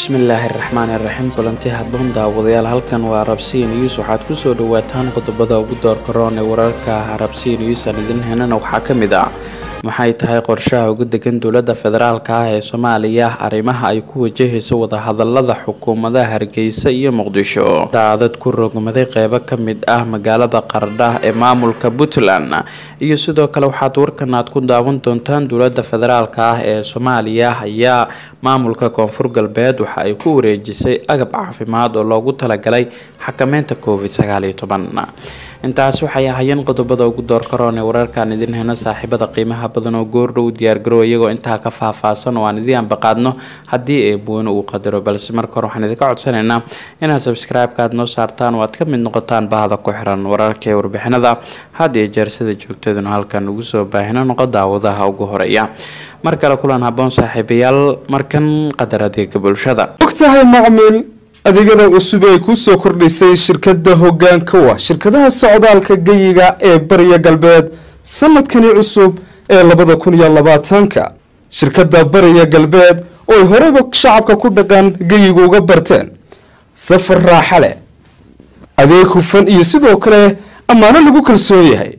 bismillaahi raxmaani raxiim kulanti haboon daawadayaal halkan waa rabsiya news waxaad kusoo dhawaataan qodobada ugu doorka roon ee wararka rabsiya news aan idin henana waxaa ka mid ah maxay tahay qorshaha ugu degan dowladda federaalk ah ee soomaaliya arrimaha ay ku wajahayso wadahadalada xukuumadaha hargeysa iyo muqdisho daadad ku rogmaday qeybo ka mid ah magaalada qardha ee maamulka puntland iyo sidoo kale waxaad warkan aad ku daawan doontaan dowladda federaalk ah ee soomaaliya ayaa maamulka koonfur galbeed waxa ay ku wareejisay agab caafimaad oo loogu talagalay xakameynta covid sagaal iyo toban intaas waxay ahayeen qodobada ugu doorka roon ee wararkaan idin heno saaxiibada qiimaha badan oo goordhow diyaargarow iyagoo intaa ka faahfaahsan oo aan idii anbaqaadno haddii eebweyne uu qadaro balse marka hore waxaan idinka codsanaynaa inaad sabscribe-ka aad noo saartaan oo aad ka mid noqotaan bahda ku xiran wararka ee warbixinada had iyo jeer sida joogtaduna halkan ugu soo baahino noqo daawadaha ugu horeeya mar kale kulan haboon saaxiibayaal markan qadar adeega bulshada ogtahay macmiil adeegyada cusub ay ku soo kordhisay shirkadda hoggaanka wa shirkadaha socdaalka geyiga ee bariya galbeed sanadkani cusub ee labada kun iyo labaatanka shirkadda bariya galbeed oo ay horeyba shacabka ku dhaqan geyiga uga barteen safar raaxa leh adeeg hufan iyo sidoo kale ammaano lagu kalsoon yahay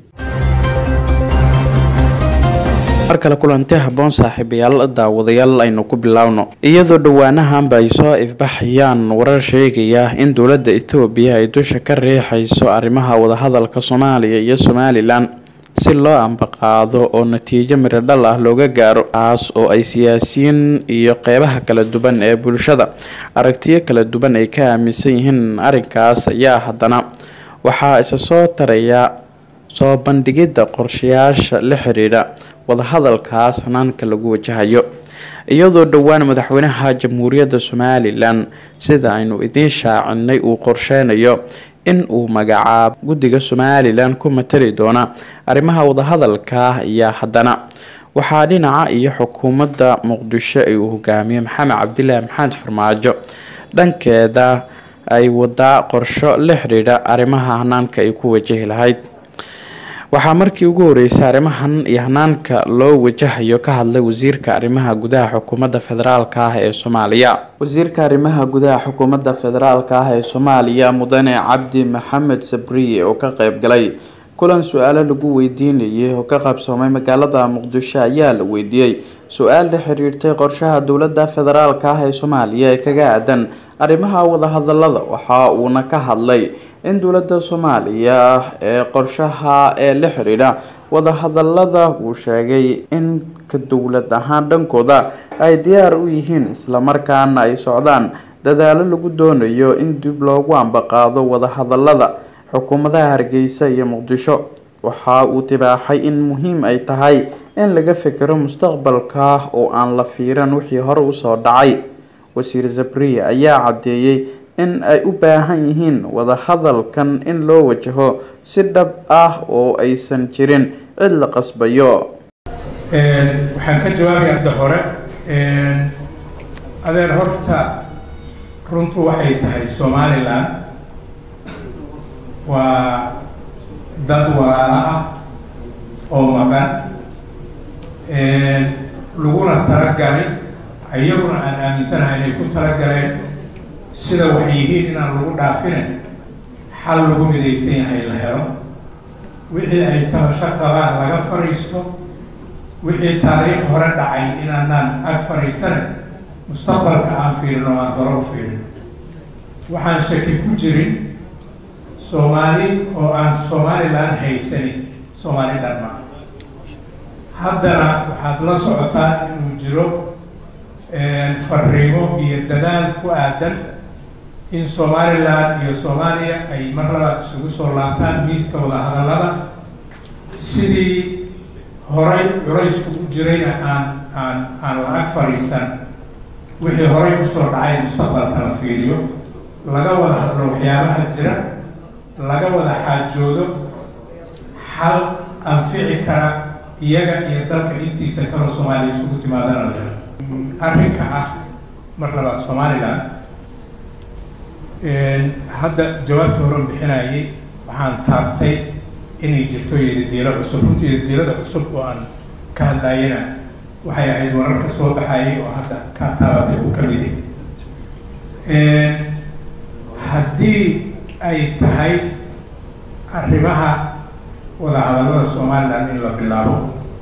mar kale kulanti haboon saaxiibayaal daawadayaal aynu ku bilaawno iyadoo dhowaanahanba ay soo ifbaxayaan warar sheegaya in dowladda etoobiya ay dusha ka riixayso arrimaha wadahadalka soomaaliya iyo somalilan si loo ambaqaado oo natiijo miradhal ah looga gaaro taas oo ay siyaasiyiin iyo qeybaha kala duwan ee bulshada aragtiyo kala duwan ay ka aaminsan yihiin arrinkaas ayaa haddana waxaa isa soo taraya soo bandhigidda qorshayaasha la xiriidha wadahadalkaas hanaanka lagu wajahayo iyadoo dhowaan madaxweynaha jamhuuriyadda somalilan sida aynu idiin shaacinay uu qorsheynayo in uu magacaabo guddiga somalilan ku matali doona arrimaha wadahadalka ayaa haddana waxaa dhinaca iyo xukuumadda muqdisho ay uu hogaamiye maxamed cabdilaahi maxamed farmaajo dhankeeda ay wadaa qorsho la xidhiidha arrimaha hanaanka ay ku wajahi lahayd waxaa markii ugu horeysay arrimahan iyo hanaanka loo wajahayo ka hadlay wasiirka arrimaha gudaha xukuumadda federaalk ah ee soomaaliya wasiirka arrimaha gudaha xukuumadda federaalk ah ee soomaaliya mudane cabdi maxamed sabriye oo ka qeyb galay kulan su-aalo lagu weydiinayay oo ka qabsoomay magaalada muqdisho ayaa la weydiiyey su-aal la xiriirtay qorshaha dowladda federaalk ah ee soomaaliya ee kaga aadan arrimaha wadahadalada waxa uuna ka hadlay in dowladda soomaaliya ee qorshaha ee la xiriidha wadahadalada uu sheegay in ka dowlad ahaan dhankooda ay diyaar u yihiin islamarkaana ay socdaan dadaalo lagu doonayo in dib loogu ambaqaado wadahadalada xukuumadaha hargeysa iyo muqdisho waxa uu tibaaxay in muhiim ay tahay in laga fikiro mustaqbalka oo aan la fiiran wixii hore usoo dhacay wasiir zabriya ayaa caddeeyey in ay u baahan yihiin wadahadalkan in loo wajaho si dhab ah oo aysan jirin cid la qasbayo waxaan ka jawaabaya hadda hore adeer horta runtu waxay tahay somalilan waa dad walaalo ah oo maqan laguna talagalay iyaguna aan aaminsanahay inay ku talagaleen sida waxay yihiin inaan lagu dhaafine xal lagu midaysan yahay la helo wixii ay tabasho qabaan laga fadhiisto wixii taariikh hore dhacay inaanaan ag fadhiisane mustaqbalka aan fiirino aan hore u fiirino waxaan shaki ku jirin soomaali oo aan somalilan haysanin soomaali dhanma haddana waxaad la socotaan inuu jiro fariimo iyo dadaal ku aadan in somalilan iyo soomaaliya ay mar labaad isugu soo laabtaan miiska wadahadallada sidii horay culaysku u jirayna aan aan aan la ag fadhiisan wixii horay usoo dhacay mustaqbalka la fiiriyo laga wada hadlo waxyaabaha jira laga wada xaajoodo xal anfici kara iyaga iyo dalka intiisa kaloo soomaaliya isugu timaadana la helo arrinka ah mar labaad somalilan hadda jawaabta horan bixinayay waxaan taabtay inay jirto yadidiilo cusub runtii yadidiilada cusub oo aan ka hadlayana waxay ahayd wararka soo baxayay oo hadda ka taabatay u ka midi haddii ay tahay arrimaha wadahadallada somalilan in la bilaabo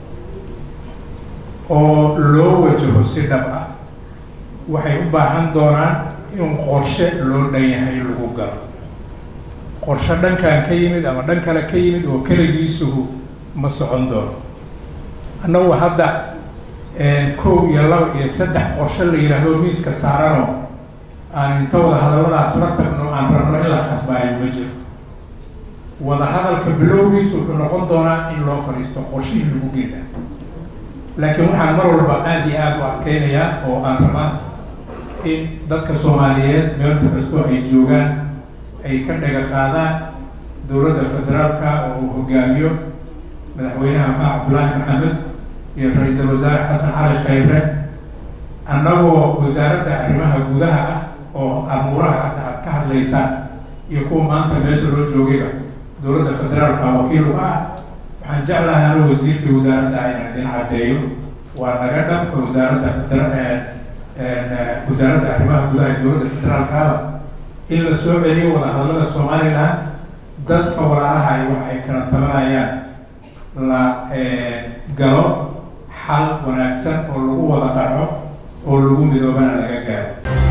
oo loo wajaho si dhab ah waxay u baahan doonaan in qorshe loo dhan yahay lagu galo qorshe dhankan ka yimid ama dhan kale ka yimid oo keligiisuhu ma socon doono annagu hadda kow iyo laba iyo saddex qorshe la yidhaahdo miiska saarano aan inta wada hadalladaas la tagno aan rabno in la khasbaayo ma jiro wada hadalka bilowgiisu wuxuu noqon doonaa in loo fadhiisto qorshe in lagu gelaa laakiin waxaan mar walba aada iyo aada u adkeynayaa oo aan rabaa in dadka soomaaliyeed meelta kastoo ay joogaan ay ka dhaga qaadaan dowladda federaalka oo uu hogaamiyo madaxweynaha maxamed cabdullaahi maxamed iyo ra-iisul wasaare xasan cali khayre annagoo wasaaradda arrimaha gudaha ah oo amuuraha hadda aad ka hadlaysaan iyo kuwa maanta meesha loo joogayba dowladda federaalka wakiil u ah waxaan jeclahay ano wasiirkii wasaaradda inaan idin caddeeyo waa naga dhanka wasaaradda federa wasaaradda arrimaha gudaha ee dowladda federaalkaaba in la soo celiyo wadahadallada somalilan dadka walaalaha ay wax ay kala tabanayaan la galo xal wanaagsan oo lagu wada qaco oo lagu midoobana laga gaaro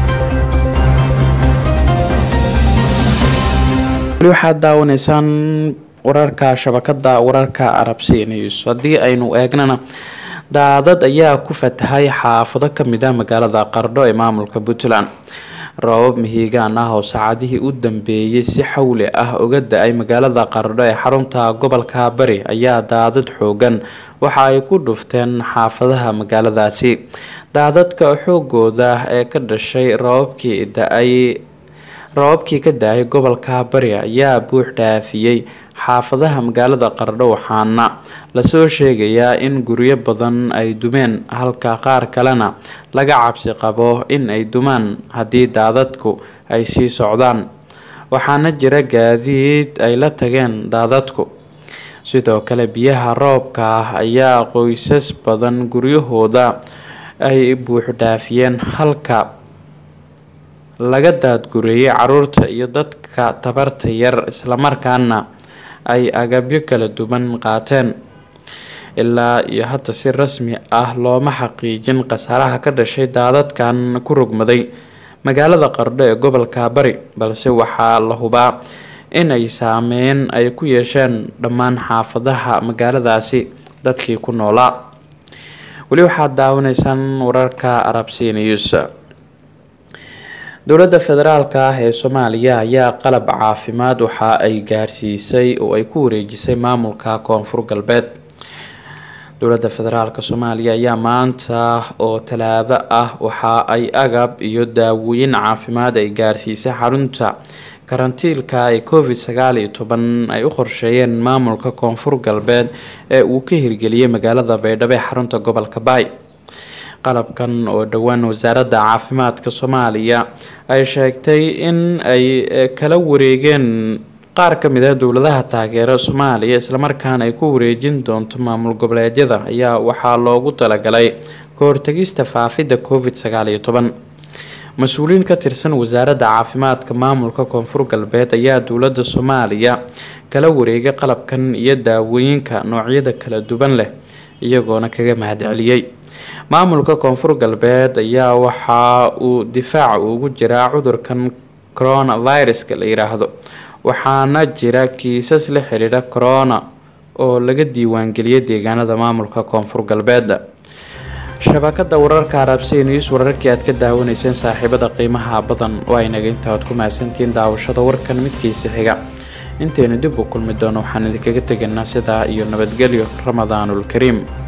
weli waxaad daawanaysaan wararka shabakada wararka arabsi news haddii aynu eegnana daadad ayaa ku fatahay xaafado kamid ah magaalada qardho ee maamulka puntland roobab mihigaan ah oo saacadihii u dambeeyay si xawli ah uga da-ay magaalada qardho ee xarunta gobolka bari ayaa daadad xoogan waxa ay ku dhufteen xaafadaha magaaladaasi daadadka xoogooda ee ka dhashay roobabkii da-ay roobabkii ka da-ay gobolka bari ayaa buux dhaafiyey xaafadaha magaalada qardho waxaana lasoo sheegayaa in guryo badan ay dumeen halka qaar kalena laga cabsi qabo in ay dumaan haddii daadadku ay sii socdaan waxaana jira gaadiid ay la tageen daadadku sidoo kale biyaha roobka ah ayaa qoysas badan guryahooda ay buuxdhaafiyeen halka laga daadgureeyay caruurta iyo dadka tabarta yar islamarkaana ay agabyo kala duwan qaateen ilaa iyo hadda si rasmi ah looma xaqiijin khasaaraha ka dhashay daadadkan ku rogmaday magaalada qardho ee gobolka bari balse waxaa la hubaa in ay saameyn ay ku yeesheen dhammaan xaafadaha magaaladaasi dadkii ku noolaa weli waxaad daawanaysaan wararka arabsi news dowladda federaalka ah ee soomaaliya ayaa qalab caafimaad waxa ay gaarsiisay oo ay ku wareejisay maamulka koonfur galbeed dowladda federaalk soomaaliya ayaa maanta oo talaado ah waxa ay agab iyo daawooyin caafimaad ay gaarsiisay xarunta karantiilka ee covid sagaal iyo toban ay u qorsheeyeen maamulka koonfur galbeed ee uu ka hirgeliyay magaalada baydhabo ee xarunta gobolka baay qalabkan oo dhowaan wasaaradda caafimaadka soomaaliya ay sheegtay in ay kala wareegeen qaar ka mid ah dowladaha taageera soomaaliya islamarkaana ay ku wareejin doonto maamul goboleedyada ayaa waxaa loogu talagalay ka hortagista faafidda covid sagaal iyo toban mas-uuliyiin ka tirsan wasaaradda caafimaadka maamulka koonfur galbeed ayaa dowladda soomaaliya kala wareegay qalabkan iyo daawooyinka noocyada kala duwan leh iyagoona kaga mahadceliyey maamulka koonfur galbeed ayaa waxa uu difaac ugu jiraa cudurkan coronaviruska la yiraahdo waxaana jira kiisas la xiriira corona oo laga diiwaangeliyay deegaanada maamulka koonfur galbeed shabakada wararka arabsi news wararkii aad ka daawanayseen saaxiibada qiimaha badan oo aynaga intaad ku mahadsantihiin daawashada warkan midkiisa xiga intaynu dib u kulmi doono waxaan idinkaga tegaynaa sidaa iyo nabadgelyo ramadaanul kariim